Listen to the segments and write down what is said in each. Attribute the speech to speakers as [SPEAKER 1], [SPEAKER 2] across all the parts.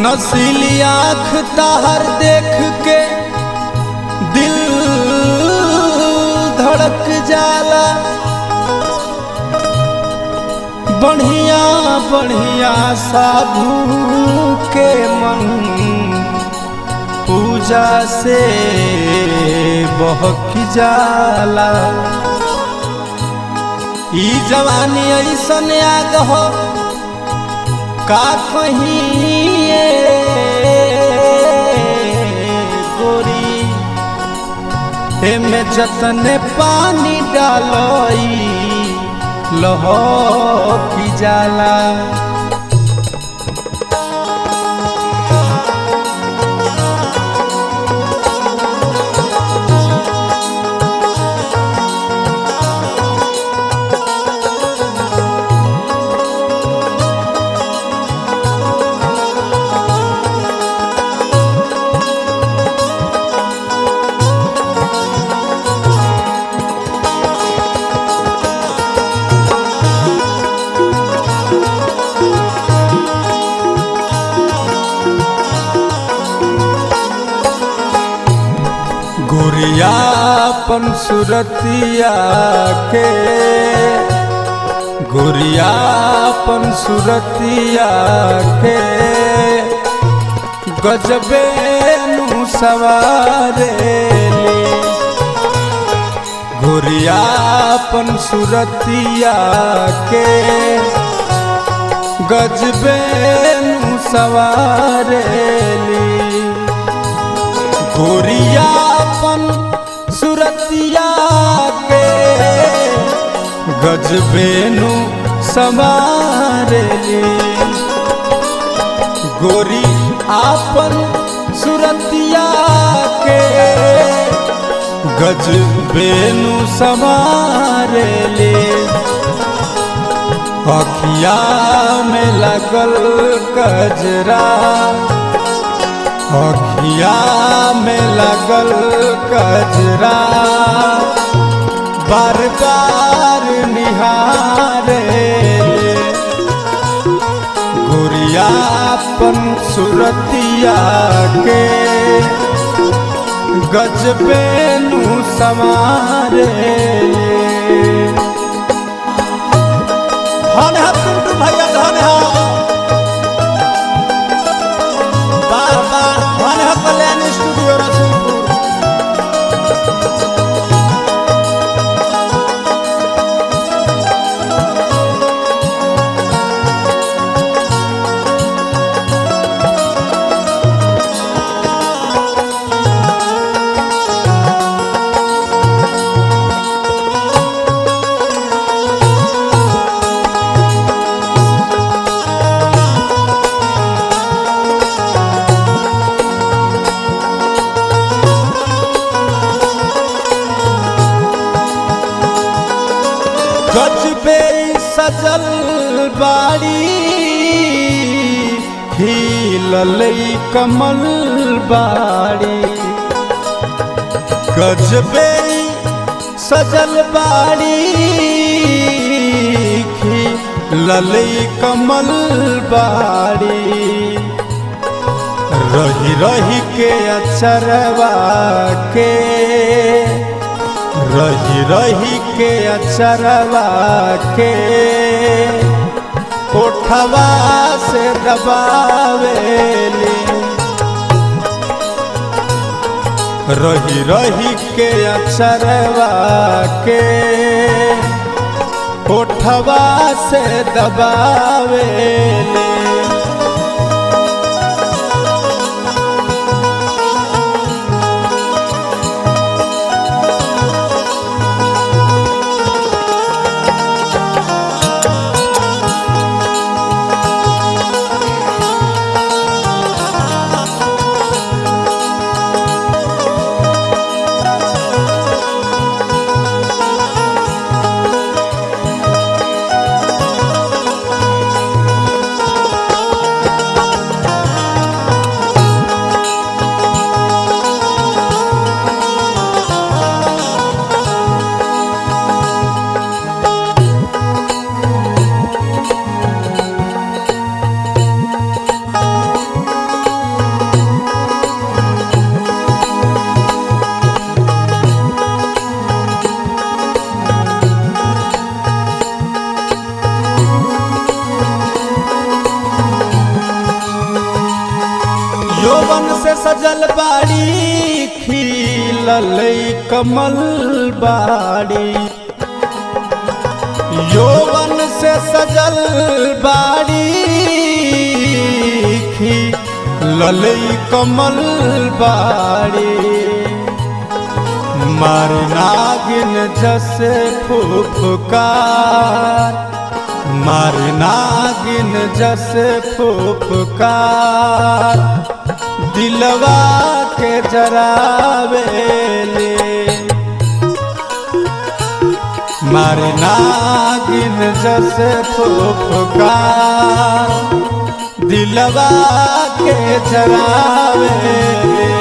[SPEAKER 1] नसीली आँख ताहर देख के दिल धड़क जाला बढ़िया बढ़िया साधु के मन पूजा से बहक जाला ई जवानी ऐसन आग हो का कहिए गोरी एमे जतने पानी डालई लहकी जाला गोरियापन सुरतिया के गोरियापन सुरतिया के गजबे नु सवारे गोरियापन सुरतिया के गजबे नु सवारे गोरियापन सुरतिया के गजबेनु समारे गोरी आपन सुरतिया के गजबेनु समारे ले अखिया में लगल कजरा अखिया में लगल कजरा बार बार निहारे गुरियापन सुरतिया के गजबे नु समारे धन है पिंटू भैया धन है बार बार धन है कल्याण स्टूडियो रसूलपुर गजबे सजल बाड़ी हिलल कमल बाड़ी गजबे सजल बाड़ी खिलल कमल बाड़ी रही रही के अचरवा के रही रही के अचरवा के कोठवा से दबावेली रही रही के अचरवा के कोठवा से दबावेली सजल बाड़ी खिलल कमल बाड़ी यौवन से सजल बाड़ी खिलल कमल बाड़ी मार नागिन जसे फुफकार मार नागिन जसे फुफकार दिलवा के जरावेले मार नागिन जसे फुफकार दिलवा के जरावेले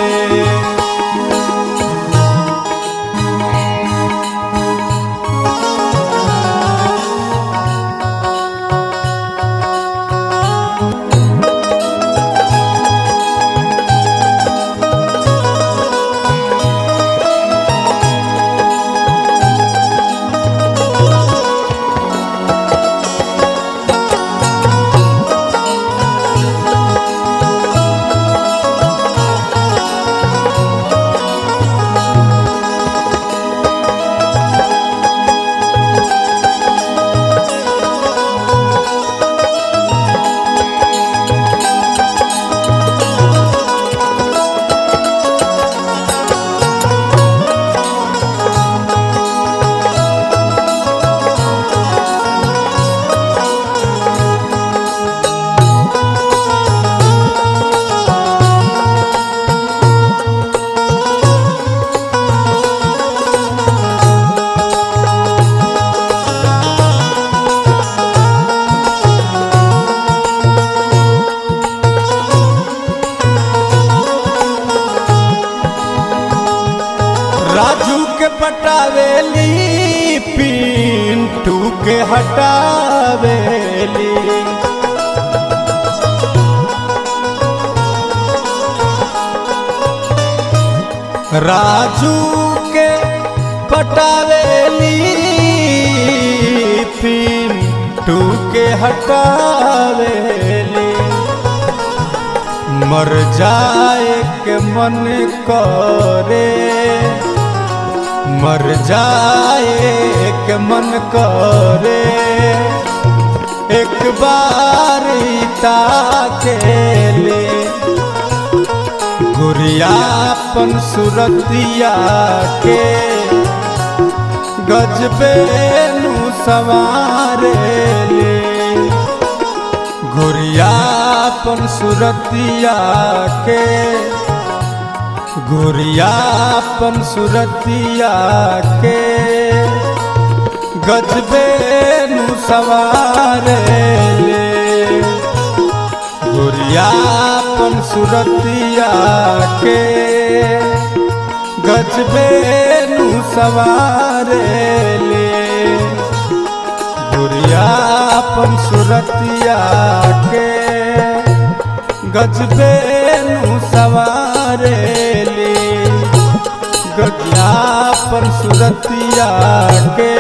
[SPEAKER 1] राजू के पटावेली पिंटू के हटावेली राजू के पटावेली पिंटू के हटावेली मर जाए के मन करे मर जाए के मन करे एक बार ताके ले गुरियापन सुरतिया के गजबे नु सवारे ले गुरियापन सुरतिया के गुरियापन सुरतिया के गजबे नु सवारे ले गुरियापन सुरतिया के गजबे नु सवारे ले गुरियापन सुरतिया के गजबे नु सवारे ले गजियापन सुरतिया के